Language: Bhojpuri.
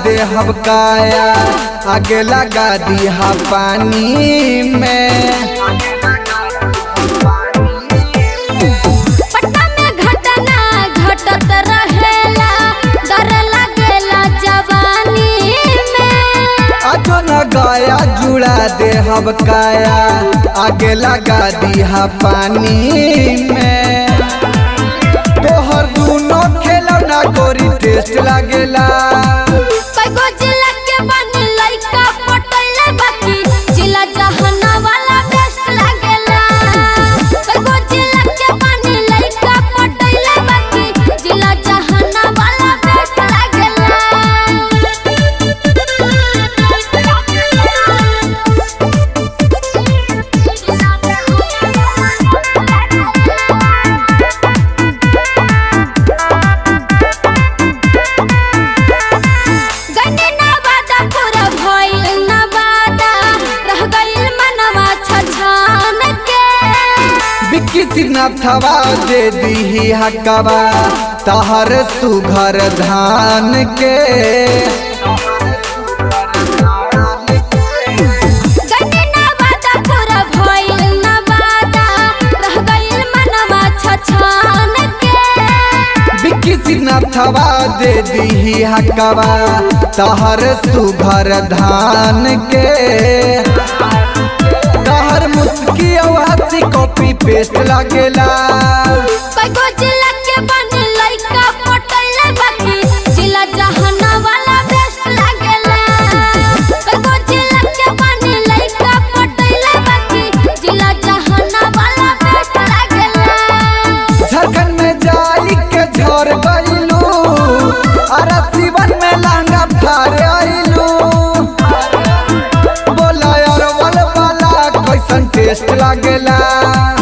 दे हम काया आगे लगा दिया पानी में पटना में घटना घटत रहेला डर लागेला जवानी में अजो न गया जुड़ा दे हम काया आगे लगा दिया पानी में तोहर दूनो खेलौना गोरी टेस्ट लागेला कईगो जिला के बनी लइका पटैले बाकी जिला जहाना वाला बेस्ट लागेला कईगो जिला के बनी लइका पटैले बाकी जिला जहाना वाला बेस्ट गने नवादा पूरा भइल नवादा रह गइल मनवा छछान के बिक्की सिन्हा दे दी हकवा तहर सुघर धान के गने नवादा पूरा भइल नवादा रह गइल मनवा छछान के बिक्की सिन्हा दे दी हकवा तहर सुघर धान के तहर मुस्की आवासी कॉपी पेस्ट लागेला कईगो जिला के बनी लइका पटैले बाकी जिला जहाना वाला बेस्ट लागेला कईगो जिला के बनी लइका पटैले बाकी जिला जहाना वाला बेस्ट लागेला झारखंड में जाई के झर गइलू अरे सीवन में लहंगा फाड़ आइलू बोला यार वाला कैसन टेस्ट लागेला